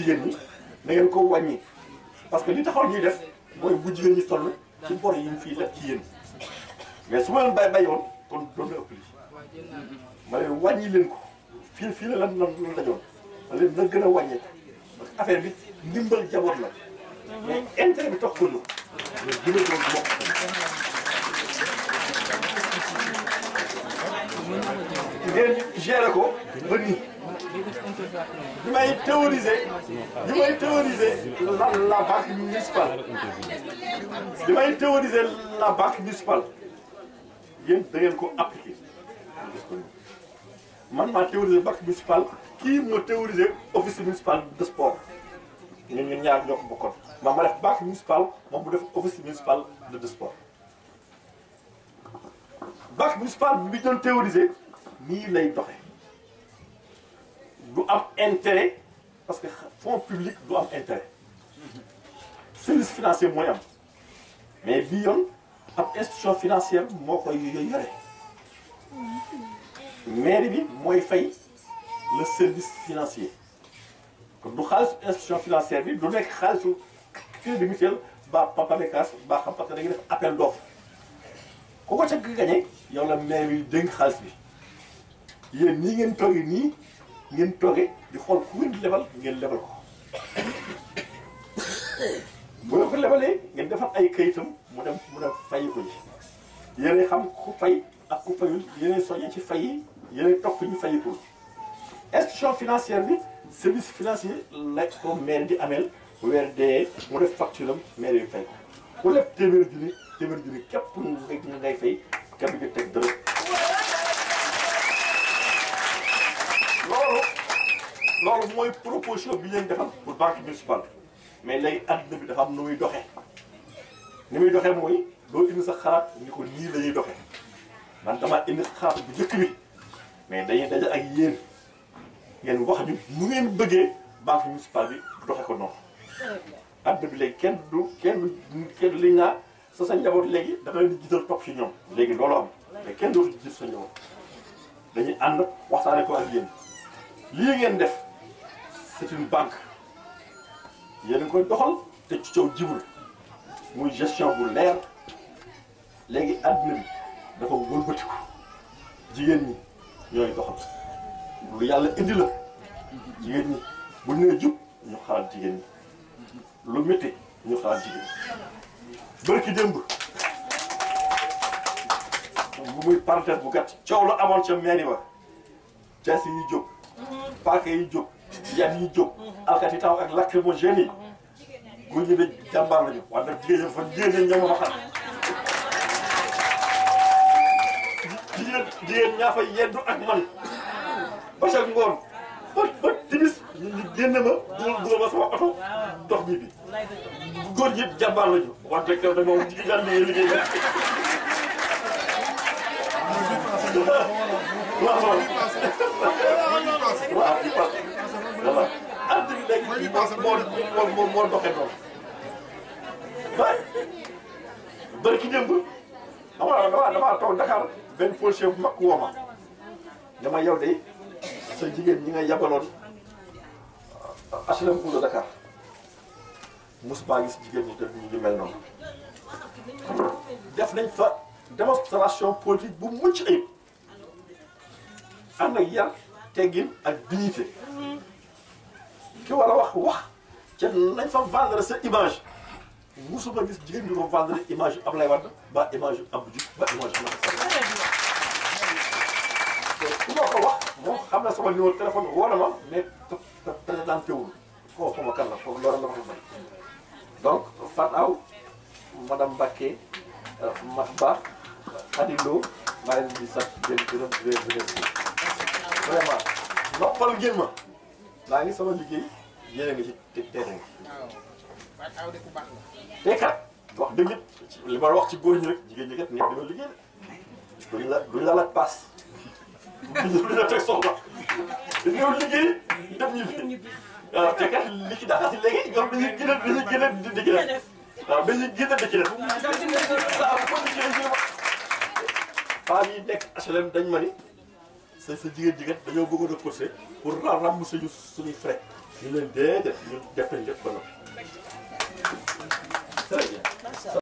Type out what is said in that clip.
jigéen ñi na ngeen ko wàññi parce que li taxaw ñuy def mooy bu jigéen ñi toll ci bor yi ñu fii leb ci yéen mais su ma leen bay bayoon kon doon na ëpp lii ma leen wàññi leen ko fii fii la lan lan lan dajoon ma leen na gën a wàññee parce que affaire bi ndimbal jaboot la mais intérêt bi tax ko la mais gën a doon bokk ngeen gérer ko ba nii bi may théoriser bi may théoriser la la banque municipale bi may théoriser la banque municipale yéen da ngeen ko appliquer man maa théoriser banque municipale kii moo théoriser office municipal de sport ñun ñun ñaar ñoo ko bokkoon ma ma def banque municipale moom mu def office municipal de sport banque municipale bi doon théoriser nii lay doxe du am intérêt parce que fonds public du am intérêt service financier mooy am mais bii yoon ab institution financière moo koy yore mairie bi mooy fay le service financier kon du xaalisu institution financière bi du nekk xaalisu crédit mutuel ba Pamecas ba xam parce que da ngay def appel d'offre ku ko ca gañe yow la maire bi dénk xaalis bi yéen nii ngeen toogee nii ngeen toogee di xool ku ngeen lebal ngeen lebal ko bu nga ko lebalee ngeen defar ay kayitam mu dem mu dem fay ko ji yéenay xam ku fay ak ku fayul yéenay soññee ci fay yi yéenay topp ñu fayikul institution financière bi service financier la ko maire di ameel weer dee mu def facture am maire yi fay ko ku lépp téeméer junni téeméer junni képp ngay ngay fay képp nga teg dërëm loolu loolu mooy proposition bi leen defal pour banque municipale mais léegi adduna bi dafa am nu muy doxee ni muy doxee mooy doo indi sa xalaat ni ko nii la ñuy doxee man damaa indi xalaat bu njëkk bi mais dañuy daje ak yéen ngeen wax ñu nu ngeen bëggee banque municipale bi doxe ko noonu adduna bi léegi kenn du kenn du kenn liñ naa sa sa njaboot léegi da nga leen di gisal topp ci ñoom léegi loolu am mais kenn dootu gis sa njaboot dañuy ànd waxtaane ko ak yéen lii ngeen def c'est une banque yéen a ngi koy doxal te ci coow jibul muy gestion bu leer léegi adduna bi dafa wëlbatiku jigéen ñi ñooy doxal lu yàlla indi la jigéen ñi bu ñu nee jub ñu xalaat jigéen ñi lu métti ñu xalaat jigéen ñi bërki démb bu muy parenthèse bu gàtt coow la amoon ca mairie ba jaasi yi jóg paaka yi jóg yan yi jóg alkati taw ak lacrymogène yi góor ñi de jàmbaar lañu waaye nag jigéen ñi fa jigéen ñi ñoo ma fa xam jigéen jigéen ñaa fa yeddu ak man ba ca ngoon ba ba timis ñu ñu génne ma dugal dugal ma sama oto dox ñi bi góor ñi jàmbaar lañu wante kew da moom jigéen ñaan liggéey liggéey la waaw waaw waaw voilà àddina bi léegi moo moo moo moo doxee noonu ba bëri ki démb xam nga damaa damaa toog Dakar benn policier bu mag woo ma dama yow de sa jigéen ñi nga yabaloon HLM Cour de Dakar mos baa gis jigéen ñi te ñu mel noonu def nañ fa démonstration politique bu mucc ayib ànd ak yar teggin ak dignité ki war a wax wax ca nañ fa vendre sa image musuma gis jigéen ñi ko vendre image yu Ablaye Wade ba image yu Abdou Diouf ba image yu Macky Sall ku ma ko wax moom xam na sama numéro téléphone woo na ma mais présenté wul foofu xaw ma kan la foofu loolu la ma ko may donc Fatou Aw madame Mbacké ma Ba Khady Lo maa leen di sant di leen gërëm di leen remercier vraiment noppal ngeen ma maa ngi sama liggéey yéen a ngi ci te teere ngi te kat wax dëgg it li ma wax ci góor ñi rek jigéen ñi kat nekk dina liggéey de duñ la duñ la laaj paas duñ la teg soxla dañoo liggéey dem ñibbi waaw te kat li ci daxa si léegi ñoom dañuy gën a dañuy gën a di di ci def waaw dañuy gën a di ci def saa bu ko liggéey femmes yi nekk HLM dañ ma ni sa sa jigéen jigéen dañoo bëggoon a courser pour rembourser ñu suñuy frais ñu leen déedéet ñu def nañ lépp ba noppi très bien